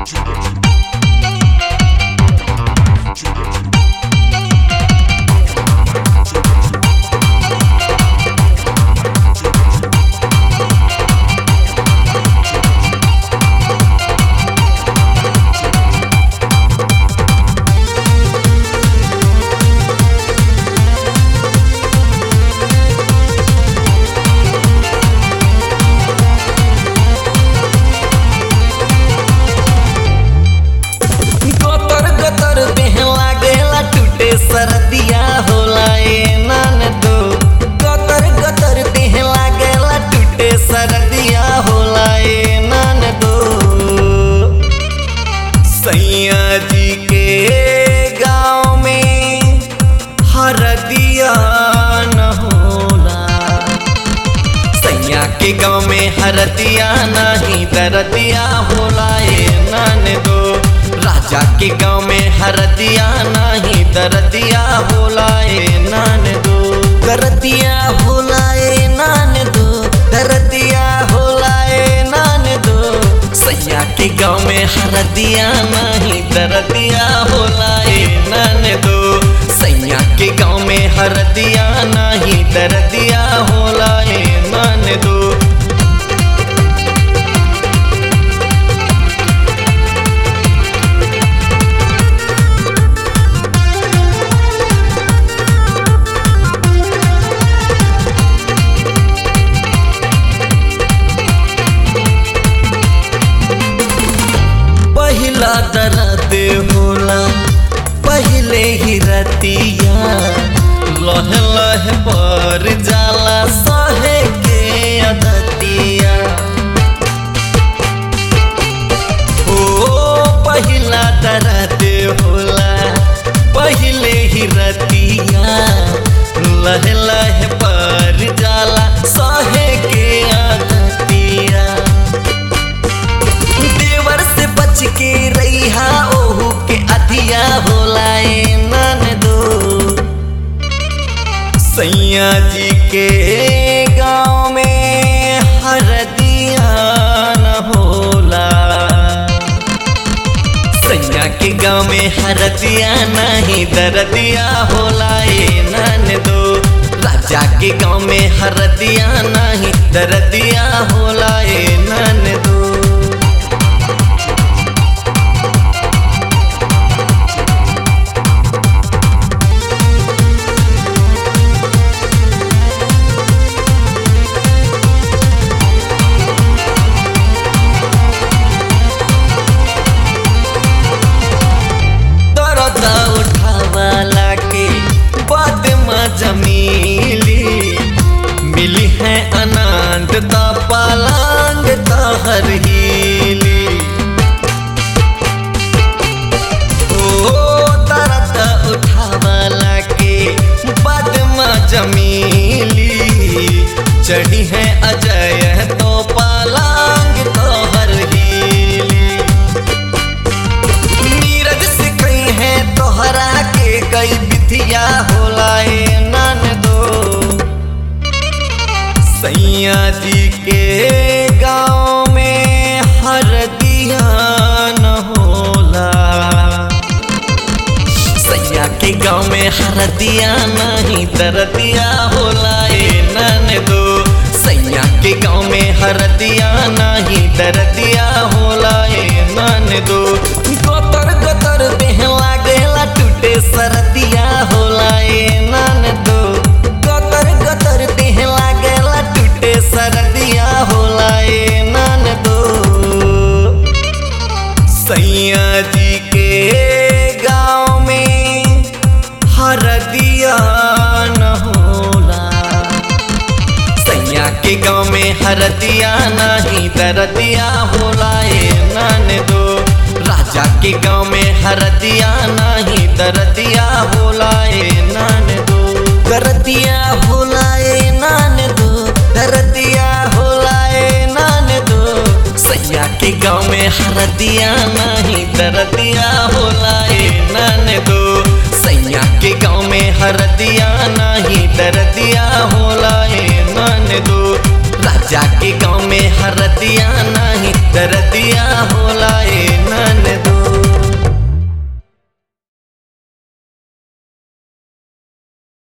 गोतर गोतर देह लागेला टूटे सरदिया होला ए नान दो गोतर गोतर देह लागेला टूटे सरदिया होला ए नान दो सैया जी के गाँव में हरदिया न होला सैया के गाँव में हरदिया नहीं दरदिया होला ए नान दो राजा के गाँव में हरदिया नहीं दरदिया होला ए नान दो दरदिया होला ए नान दो दरदिया होला ए नान दो सैया के गाँव में हरदिया नहीं दरदिया होला ए नान दो सैया के गाँव में हरदिया नहीं दरदिया होला ए नान दो पहिला दर्द होला पहले ही रतिया लह लह पर जाला सहे के अदतिया ओ पहिला दर्द होला पहले ही रतिया लह लह पर जाला सहे के अदतिया देवर से बच के रैहा ओहू के अधिया होला ए नन दो सैया जी के गाँव में हरदिया न होला सैया के गाँव में हरदिया नहीं दरदिया होला ए नन दो राजा के गाँव में हरदिया नहीं दरदिया होला ए नन दो दर्द उठावाला के बाद में जमीली मिली है अनंत ता पलंग ता हर हीली ओ दर्द उठावाला के बाद में जमीली चढ़ी है अजय तो पलंग तो हर हीली नीरज से कई है तोहरा के कई विधिया होला ए नन दो सैया जी के गाँव में हरदिया न होला सैया के गाँव में हरदिया नहीं दरदिया होला ए नन दो सैया के गाँव में हरदिया नहीं दरदिया होला ए नन दो गोतर गोतर देह लागेला टूटे सरदिया होला ए नन दो गोतर गोतर देह लागेला टूटे सरदिया होला ए नन दो सैया जी के गाँव में हरदिया न होला सैया के गाँव में हरदिया नहीं दरदिया होला ए नन दो राजा के गाँव में हरदिया नहीं दरदिया होला ए नन दो दरदिया होला ए नन दो दरदिया होला ए नन दो सैया के गाँव में हरदिया नहीं दरदिया होला ए नन दो सैया के गाँव में हरदिया नहीं दरदिया होला ए नन दो राजा के गाँव में हरदिया नहीं दरदिया हो